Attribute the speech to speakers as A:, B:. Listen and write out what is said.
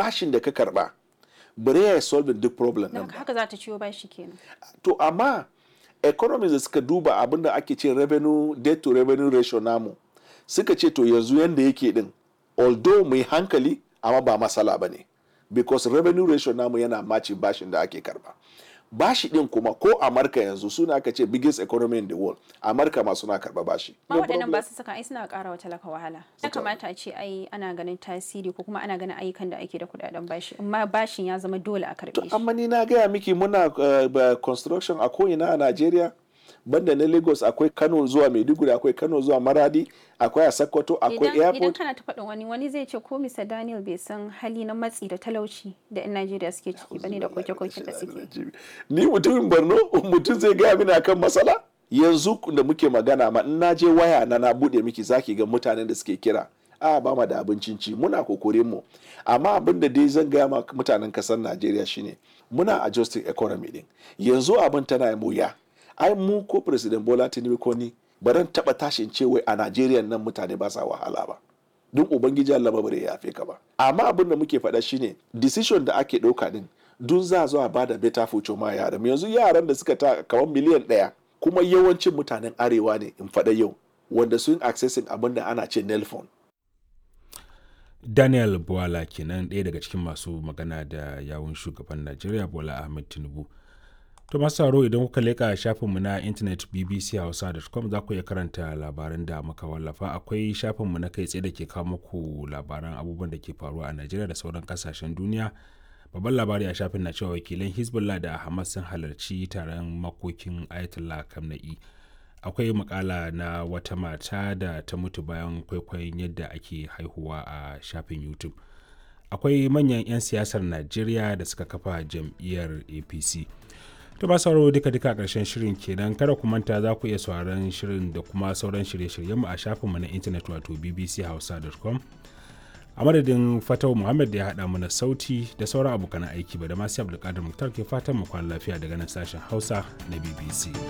A: bashin da ka karba bare ya solve duk problem
B: Don
A: nan
B: haka
A: ba
B: haka za ta ciwo bashi kenan
A: to amma economies da suka duba abin da ake ce revenue debt to revenue ratio namu suka ce to yanzu yanda yake din although mu yi hankali amma ba masala ba ne because revenue ratio namu yana maci bashin da ake karba bashi din kuma ko amurka yanzu suna aka ce biggest economy in the world amurka ma suna karba bashi
B: ma
A: No
B: waɗannan
A: problem.
B: ba su saka ai suna ƙara wa talaka wahala ya
A: Suka-
B: kamata a ce ai ana ganin tasiri ko kuma ana ganin ayyukan da ake da kuɗaɗen bashi amma bashin ya zama dole a karɓe shi
A: amma ni na gaya miki muna uh, ba- construction a ko'ina a Najeriya banda na Lagos akwai Kano zuwa Maiduguri akwai Kano zuwa Maradi akwai a Sokoto akwai
B: idan idan
A: airport
B: kana ta faɗin wani wani zai ce ko Mr. Daniel bai san hali na matsi da talauci da 'yan Najeriya suke ciki bane da koke-koken da suke
A: ni mutumin Borno mutum zai gaya mini akan matsala yanzu da muke magana ma in na je waya na na bude miki zaki ga mutanen da suke kira a ba ma da abincin ci muna kokorin mu amma abin da dai zan gaya ma mutanen kasar Najeriya shine muna adjusting economy din yanzu abin tana yin wuya ai mu ko president Bola Tinubu ko ni ba ran taba tashin ce wai a Najeriya nan mutane ba sa wahala ba don ubangiji Allah ba bare ya yafe ka ba amma abin da muke faɗa shine decision da ake ɗauka din dun za zo a bada better future ma yaran yanzu yaran da suka ta kamar miliyan ɗaya kuma yawancin mutanen arewa ne in faɗa yau wanda sun accessing abin da ana ce nelfon
C: daniel bola kenan ɗaya daga cikin masu magana da yawun shugaban najeriya bola ahmed tinubu to masu sauraro idan kuka leƙa shafinmu na intanet bbchausa.com za ku iya karanta labaran da muka wallafa akwai shafinmu na kai tsaye da ke kawo muku labaran abubuwan da ke faruwa a najeriya da sauran kasashen duniya babban labari a shafin na cewa wakilan hezbollah da hamas sun halarci taron makokin ayatollah kamna'i akwai makala na wata mata da ta mutu bayan kwaikwayon yadda ake haihuwa a shafin youtube akwai manyan 'yan siyasar najeriya da suka kafa jam'iyyar apc to ba sauraro duka duka karshen shirin kenan kada ku manta za ku iya sauraron shirin da kuma sauran shirye-shiryenmu a shafinmu na intanet wato bbchausa.com a madadin fatau muhammad da ya haɗa mana sauti da sauran abokan aiki ba da masu abdulkadir muktar ke fatan mu kwana lafiya daga nan sashen hausa na bbc